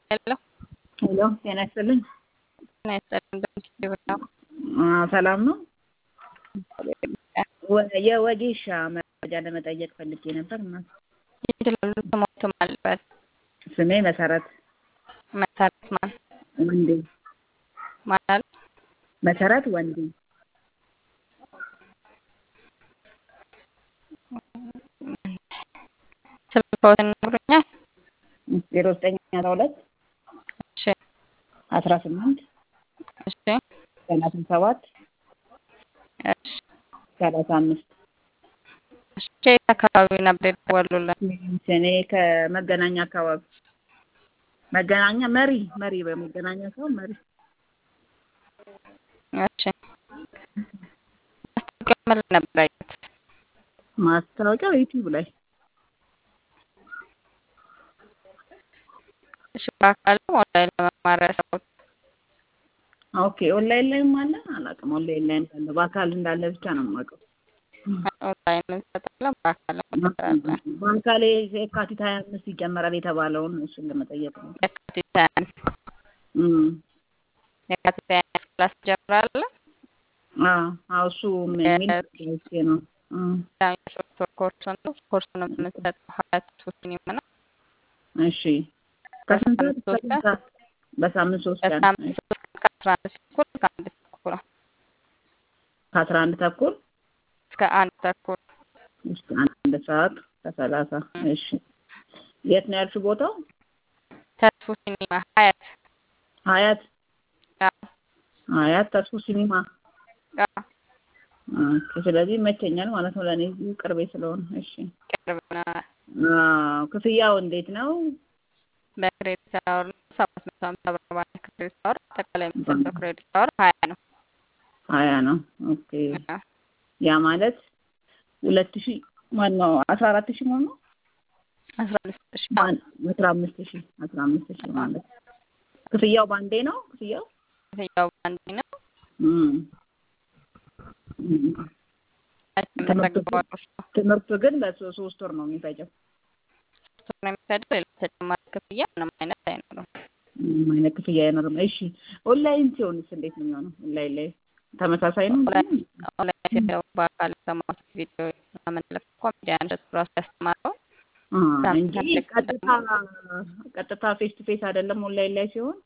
ሄሎ ሄሎ ጤና ይስጥልኝ። ጤና ይስጥልኝ። በምስሉ ነው አዎ፣ ሰላም ነው። ወ- የወጌሻ መረጃ ለመጠየቅ ፈልጌ ነበር እና ይችላሉ። ስሞቱ ማልበት ስሜ መሰረት መሰረት ማን ወንዴ ማል መሰረት ወንዴ ስልክዎትን ይነግሩኛል? ዜሮ ዘጠኝ አስራ ሁለት እሺ አስራ ስምንት እሺ ሰላሳ ሰባት እሺ ሰላሳ አምስት እሺ የት አካባቢ ነበር የደወሉልን? እኔ ከመገናኛ አካባቢ መገናኛ መሪ መሪ በመገናኛ ሰው መሪ እሺ ማስታወቂያ ምን ላይ ነበር ያዩት? ማስታወቂያው ዩቲዩብ ላይ እሺ በአካል ኦንላይን ለመማር ያሰቡት? ኦኬ ኦንላይን ላይም አለ አላውቅም ኦንላይን ላይ እንዳለ በአካል እንዳለ ብቻ ነው የማውቀው ኦንላይን እንሰጣለን፣ በአካል እንሰጣለን። በአካል የካቲት ሀያ አምስት ይጀመራል የተባለውን እሱን ለመጠየቅ ነው የካቲት ሃያ አንድ እም። የካቲት ሃያ አንድ ክላስ ጀምራለ። አዎ አዎ እሱ የሚል ኦኬ ነው እም። የሶስት ወር ኮርስ ነው። ኮርሱን የምንሰጠው ሀያት ሲኒማ ነው። እሺ ከስንት ሰዓት እስከ ስንት ሰዓት በሳምንት ሶስት ቀን በሳምንት ሶስት ቀን ከአስራ አንድ ተኩል እስከ አንድ ተኩል ነው። ከአስራ አንድ ተኩል እስከ አንድ ተኩል እስከ አንድ ሰዓት ከሰላሳ እሺ የት ነው ያልሽው ቦታው ተስፉ ሲኒማ ሀያት ሀያት አዎ፣ ሀያት ተስፉ ሲኒማ አዎ፣ ኦኬ ስለዚህ ይመቸኛል ማለት ነው ለእኔ እዚሁ ቅርቤ ስለሆነ እሺ ቅርብ ነው። አዎ ክፍያው እንዴት ነው በክሬዲት አወር ነው ሰባት መቶ ሀምሳ ብር ባለ ክሬዲት አወር አጠቃላይ የሚሰጠው ክሬዲት አወር ሀያ ነው። ሀያ ነው ኦኬ አዎ፣ ያ ማለት ሁለት ሺህ ማነው አስራ አራት ሺህ ማለት ነው አስራ አምስት ሺህ ማን- አስራ አምስት ሺህ አስራ አምስት ሺህ ማለት ክፍያው ባንዴ ነው ክፍያው ክፍያው አንድ ነው። እም። እም። ተመዘግበዋል ውስጡ ትምህርቱ ግን በሶስት ወር ነው የሚፈጀው ሶስት ወር ነው የሚፈጀው። ሌላ ተጨማሪ ክፍያ ምንም አይነት አይኖርም። ምንም አይነት ክፍያ አይኖርም እሺ ኦንላይን ሲሆንስ እንዴት ነው የሚሆነው ኦንላይን ላይ ተመሳሳይ ነው ኦንላይን ኦንላይን ሲሆን በአካል የሰማሁት ቪዲዮ መመለክ ኮሜዲያን እሸቱ ራሱ ያስተማረው አ እንጂ ቀጥታ ቀጥታ ፌስ ቱ ፌስ አይደለም ኦንላይን ላይ ሲሆን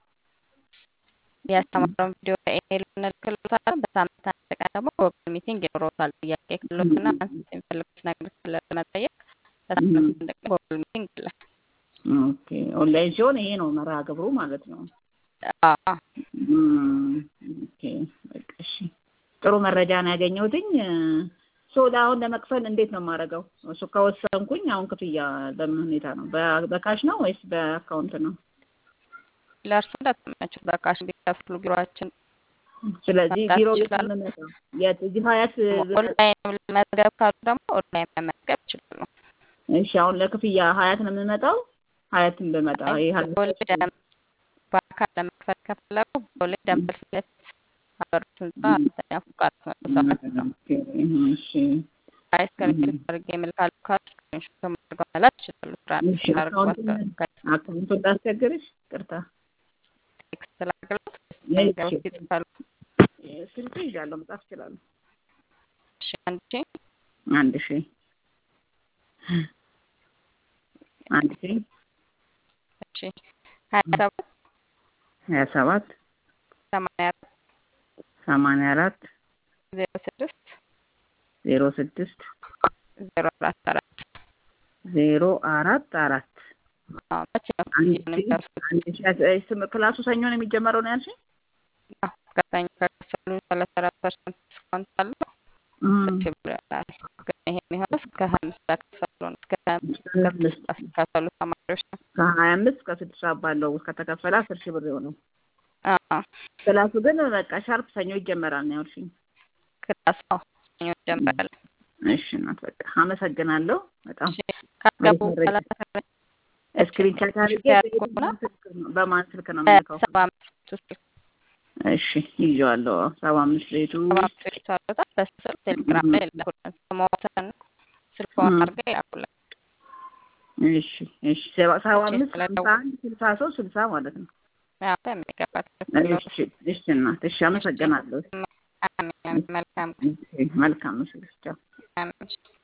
ያስተማረውን ቪዲዮ በኢሜይል እንልክልዎታለን። በሳምንት አንድ ቀን ደግሞ ጎግል ሚቲንግ ይኖረዎታል። ጥያቄ ክሎትና አንስት የሚፈልጉት ነገር ካለ ለመጠየቅ በሳምንት አንድ ቀን ጎግል ሚቲንግ አለ። ኦኬ ኦንላይን ሲሆን ይሄ ነው መርሃ ግብሩ ማለት ነው አዎ እም፣ ኦኬ በቃ እሺ ጥሩ መረጃ ነው ያገኘሁትኝ ሶ አሁን ለመክፈል እንዴት ነው የማደርገው እሱ ከወሰንኩኝ አሁን ክፍያ በምን ሁኔታ ነው በ- በካሽ ነው ወይስ በአካውንት ነው ለእርሱ እንደተመቸው በካሽ እንዲከፍሉ ቢሮችን ስለዚህ መምጣት ቢሮ ቤት ይችላሉ። ነው የምመጣው የት እዚህ ሀያት ኦንላይን መዝገብ ካሉ ደግሞ ኦንላይን መመዝገብ ይችላሉ። እሺ አሁን ለክፍያ ሀያት ነው የምመጣው ሀያትን ብመጣ ይሄ ሀያት ቦሌ ደም በአካል ለመክፈል ከፈለጉ ቦሌ ደንበል ፊት ለፊት አበሩት ህንጻ አራተኛ ፎቅ አራት መቶ ሰባት ነው። ኦኬ፣ እሺ አይ ስክሪንሾት አድርጌ እልካለሁ ካሉ ስክሪንሾት አድርገው መላክ ይችላሉ። እሺ ትራንስፈር አድርገው አካውንቱን አካውንቱን እንዳስቸግርሽ ቅርታ ቴክስት ላድርግልዎት እሺ። ነገሮች ይጽፋሉ። ስልክ ይዣለሁ መጻፍ እችላለሁ እሺ አንድ ሺህ አንድ ሺ አንድ ሺ እሺ ሀያ ሰባት ሀያ ሰባት ሰማንያ አራት ሰማንያ አራት ዜሮ ስድስት ዜሮ ስድስት ዜሮ አራት አራት ዜሮ አራት አራት አዎ መቼ ነው አንድ ክፍያውን ሺ የሚከፍሉት? አንድ ሺ እ ስም ክላሱ ሰኞ ነው የሚጀመረው ነው ያልሽኝ? አዎ ከሰኞ ከከፈሉ ሰላሳ አራት ፐርሰንት ዲስካውንት አለው። እም፣ ሺህ ብር ይሆናል። ግን ይሄ የሚሆነው እስከ ሀያ አምስት ከከፈሉ ነው። እስከ ሀያ አምስት እስከ ሀያ አምስት ከከፈሉ ተማሪዎች ነው። ከሀያ አምስት እስከ ስድስት ሰዓት ባለው ከተከፈለ አስር ሺህ ብር ይሆናል። አዎ ክላሱ ግን በቃ ሻርፕ ሰኞ ይጀመራል ነው ያልሽኝ? ክላስ አዎ ሰኞ ይጀምራል። እሺ እናት በቃ አመሰግናለሁ በጣም እሺ ካገቡ አሪፍ በኋላ መረጃ። ስክሪን ሻት አድርጌ ያድርጉና በማን ስልክ ነው- በማን ስልክ ነው የምልከው? በሰባ አምስት ውስጥ እሺ ይዤዋለሁ። ሰባ አምስት ቤቱ ሰባ አምስት ቤት አሉታል። በስልክ ቴሌግራም ላይ ይላኩልን። ስሞትን ስልክዎን እም። አድርገው ይላኩልን። እሺ እሺ ሰባ ሰባ እሺ አምስት ስለ ሀምሳ አንድ ስልሳ ሶስት ስልሳ ማለት ነው። አዎ በሚገባ ትክክል ነው። እሺ እሺ እናት እሺ አመሰግናለሁ። አሜን። መልካም እሺ መልካም ምስል ቻው። ቀን